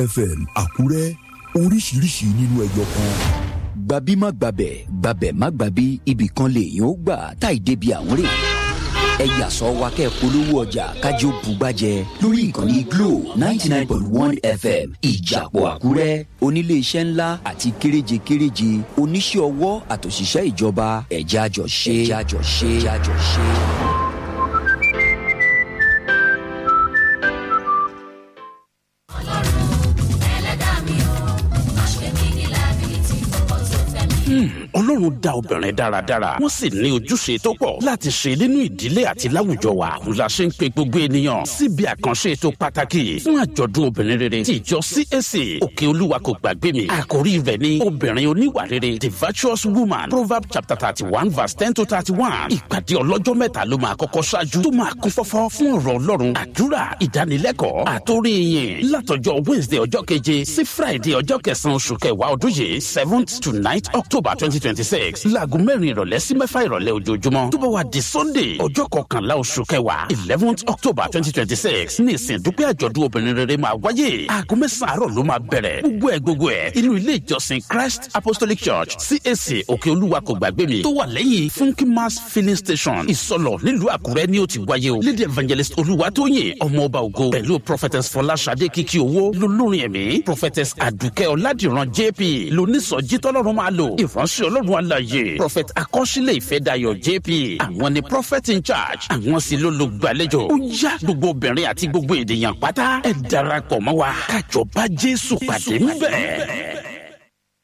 fm àkúrẹ́ oríṣiríṣi nínú ẹyọ kan. gbabi má gbabẹ̀ gbabẹ̀ má gbabi ibì kan lèèyàn ó gbà táì débi àwọn rè ẹ yàsọ wa kẹ́ polówó ọjà kájí ó bugbájẹ lórí ìkànnì glo ninety nine point one fm ìjàpọ̀ àkúrẹ́ oníléeṣẹ́ ńlá àti kéréje kéréje oníṣẹ́ ọwọ́ àtòṣìṣẹ́ ìjọba ẹ̀já àjọ ṣe ẹ̀já àjọ ṣe ẹ̀já àjọ ṣe. ọlọ́run dá obìnrin dáradára wọ́n sì ní ojúṣe tó pọ̀ láti ṣe nínú ìdílé àti láwùjọ wa òun la ṣe ń pe gbogbo ènìyàn síbi àkànṣe ètò pàtàkì fún àjọ̀dún obìnrin rere ti ìjọ CAC òkè olúwa kò gbàgbé mi àkórí rẹ̀ ní obìnrin oníwà rere the virtuous woman proverb chapter thirty one verse ten to thirty one ìpàdé ọlọ́jọ́ mẹ́ta ló máa kọ́kọ́ ṣáájú tó máa kún fọ́fọ́ fún ọ̀rọ̀ ọlọ́run àdúrà ìdánilẹ́kọ̀ọ́ àtórí yìn látọjọ́ wednesday ọjọ́ keje sí friday ọjọ́ kẹsàn-án oṣù kẹwàá ọdún yìí seventh to ninth october twenty twenty six laago mẹ́rin ìrọ̀lẹ́ sí mẹ́fà ìrọ̀lẹ́ ojoojúmọ́ tó bá wà di sunday ọjọ́ kọkànlá oṣù kẹwàá eleventh october twenty twenty six ní ìsìn dúpẹ́ àjọ̀dún obìnrin rere máa wáyé aago mẹ́sàn-án àárọ̀ ló máa bẹ̀rẹ̀ gbogbo ẹ̀ gbogbo ẹ̀ inú ilé ìjọsìn christ apostolic church cac òkè olúwa kò gbàgbé mi tó wà lẹ́yìn funky mass filling station ìsọlọ̀ nílùú àkúrẹ́ ni ó ti wáyé o lady evangelist olúwatóyìn ọmọ ọba ògo pẹ̀lú prophetess fọláṣadé kìkì owó lolórin ẹ̀mí prophetess àdùkẹ́ ọ̀làdìran jp lónísọjí tọ́lọ́run máa lò ìránṣẹ́ ọlọ́run àlàyé prophet akọ́ṣílẹ̀ ìfẹ́dayọ̀ jp àwọn ni prophet in charge àwọn sì ló lo gbàlejò ó yá gbogbo obìnrin àti gbogbo ènìyàn pátá ẹ darapọ̀ mọ́ wa kájọ bá jésù pàdé ńbẹ̀.